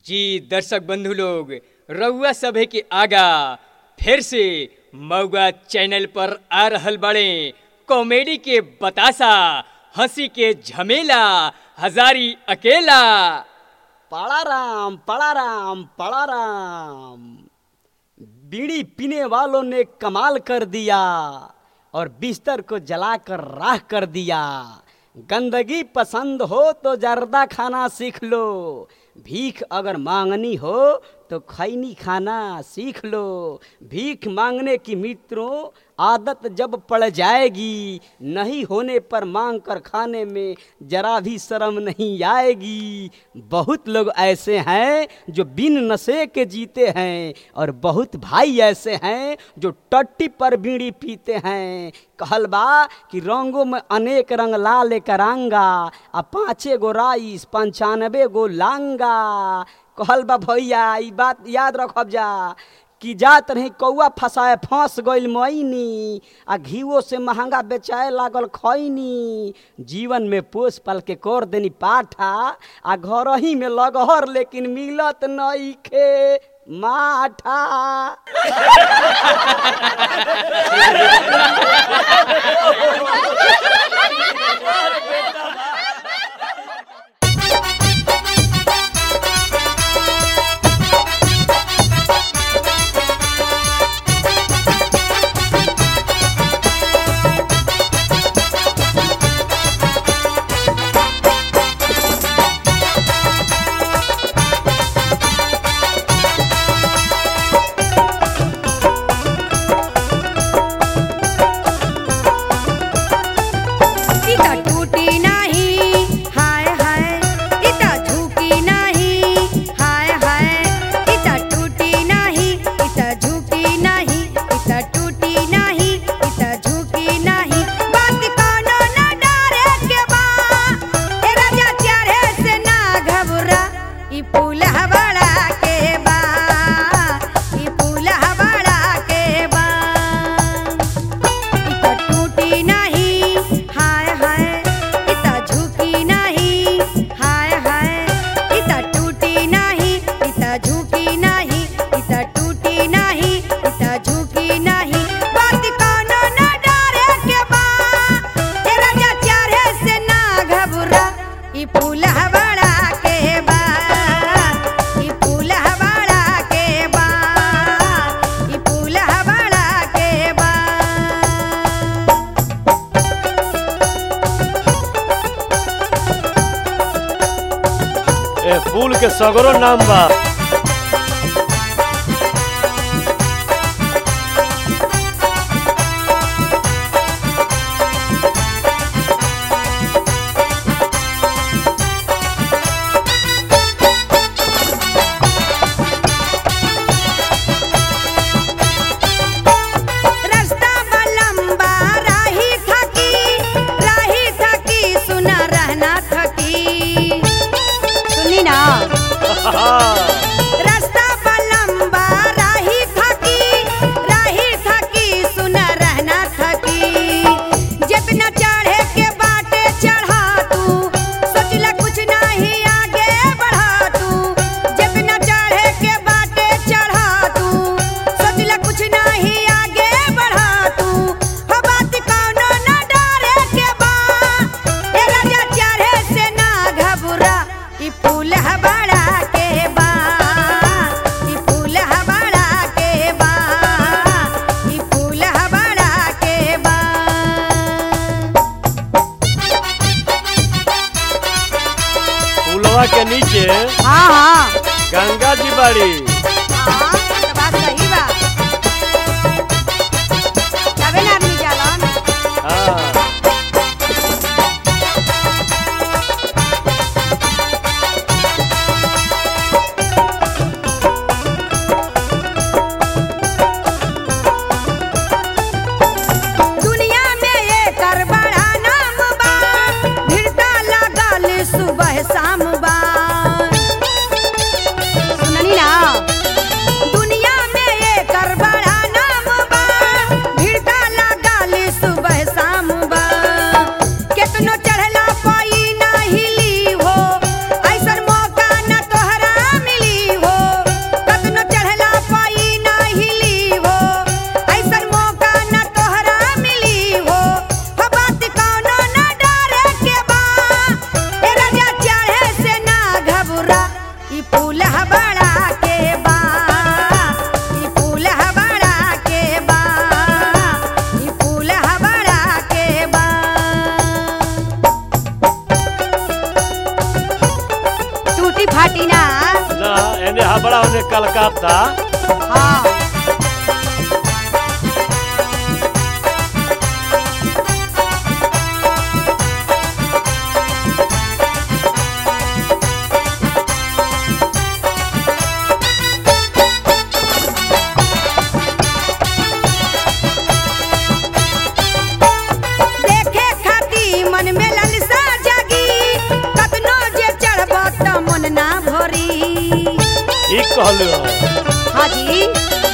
जी दर्शक बंधु लोग रउआ सभे के आगा फिर से मऊगा चैनल पर आ रहल बड़े कॉमेडी के बतासा हंसी के झमेला हजारी अकेला पड़ा राम पड़ा राम पड़ा राम बीड़ी पीने वालों ने कमाल कर दिया और बिस्तर को जलाकर राख कर दिया गंदगी पसंद हो तो जर्दा खाना सीख लो भीख अगर मांगनी हो तो खैनी खाना सीख लो भीख मांगने की मित्रों आदत जब पड़ जाएगी नहीं होने पर मांग कर खाने में जरा भी शर्म नहीं आएगी बहुत लोग ऐसे हैं जो बिन नशे के जीते हैं और बहुत भाई ऐसे हैं जो टट्टी पर बीड़ी पीते हैं कहल बा कि रंगों में अनेक रंग लाल करांगा आ पाँचे गो राइस पंचानबे गो लांगा कहल बा भैया ई बात याद रखब जा कि जात रही कौआ फंसाए फंस गइल मैनी आ घीवो से महंगा बेचाए लागल खैनी जीवन में पोस पाल के कर देनी पाठा आ घर ही में लगहर लेकिन मिलत नइखे माठा इता टूटी नाही हाय हाय इता झुकी नाही हाय हाय इता टूटी नाही इता झुकी नाही इता टूटी नाही इता झुकी नाही बात कोनो न डरे के बा ए राजा चाहे से ना घबरा ई पुल हवाड़ा के बा ई पुल हवाड़ा के बा इता टूटी नाही हाय हाय इता झुकी नाही हाय हाय इता टूटी नाही इता झुकी नाही इता टूटी नाही इता झुकी नाही बात कोनो न डरे के बा ए राजा चाहे से ना घबरा ई पुल हवाड़ा के बा ई पुल हवाड़ा के बा ई पुल हवाड़ा के बा ए फूल के सगरो नाम बा रास्ता बा लंबा राही थकी राही थकी सुना रहना थकी सुनी ना रास्ता बा लंबा राही थकी राही थकी सुना रहना थकी जितना चढ़े के बाटे चढ़ा तू सोचला कुछ नहीं आगे बढ़ा तू जितना चढ़े के बाटे चढ़ा तू सोचला कुछ नहीं आगे बढ़ा तू हो बात कौनो न डरे के बा ए राजा चढ़े से ना घबरा ई फूल हवाड़ा के बा ई फूल हवाड़ा के बा ई फूल हवाड़ा के बा फूलवा के नीचे हाँ हाँ गंगा जी बाड़ी हाँ तो बात सही बा तबे ना आदमी जालन हाँ दुनिया में एकर बड़ा नाम बा भिड़ता लागल सुबह शाम बा सुननी ना ई फूल हबड़ा के बा ई फूल हबड़ा के बा ई फूल हबड़ा के बा टूटी फाटी ना ना एने हाबड़ा ओने कलकत्ता हाँ देखे खाती मन में ललसा जागी कतनो जे चढ़ब त मन ना भरी ठीक कहलू हाजी